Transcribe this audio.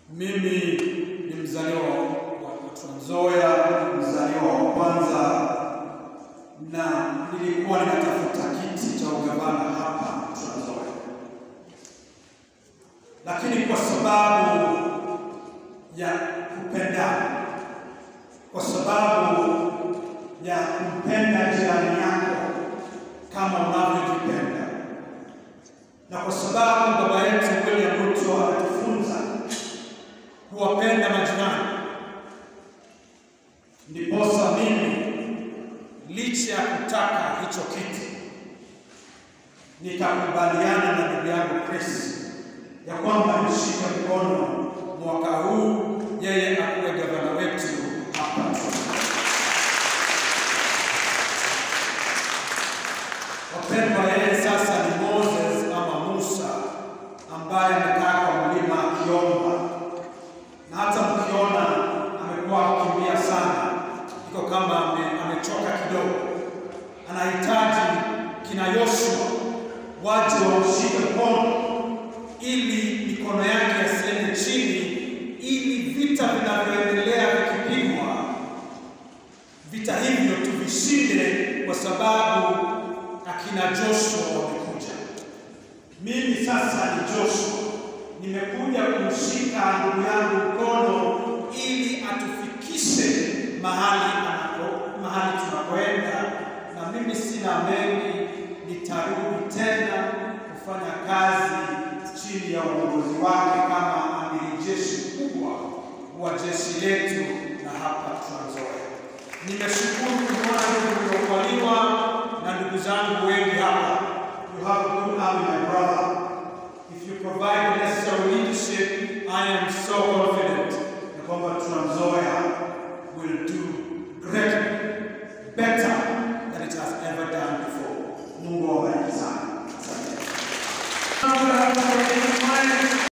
Mimi ni mzaliwa wa Trans Nzoia, mzaliwa wa kwanza, na nilikuwa ninatafuta kiti cha ugavana hapa Trans Nzoia, lakini kwa sababu ya kupendana, kwa sababu ya kumpenda jirani yako kama unavyojipenda, na kwa sababu baba yetu William Ruto anatufunza kuwapenda majirani, ndiposa mimi licha ya kutaka hicho kiti nikakubaliana na ndugu yangu Chris ya kwamba nishike mkono mwaka huu yeye akuwe gavana wetu hapa. Wapendwa, yeye sasa ni Moses ama Musa ambaye amekaa kwa mlima akiomba, na hata mkiona amekuwa akikimbia sana, iko kama ame, amechoka kidogo. Anahitaji kina Yoshua waje wamshike mkono ili mikono yake yasiende chini, ili vita vinavyoendelea vikipigwa, vita hivyo tuvishinde, kwa sababu akina Joshua wamekuja. Mimi sasa ni Joshua, nimekuja kumshika ndugu yangu mkono ili atufikishe mahali anapo, mahali tunakoenda, na mimi sina mengi, nitarudi tena kufanya kazi chini ya uongozi wake kama amiri jeshi mkubwa wa jeshi letu na hapa Trans Nzoia. Nimeshukuru kumwona ndugu mliokubaliwa na ndugu zangu wengi hapa. You have a good army, my brother. If you provide the necessary leadership, I am so confident ya kwamba Trans Nzoia will do greatly better than it has ever done before. Mungu awabariki sana. Asante.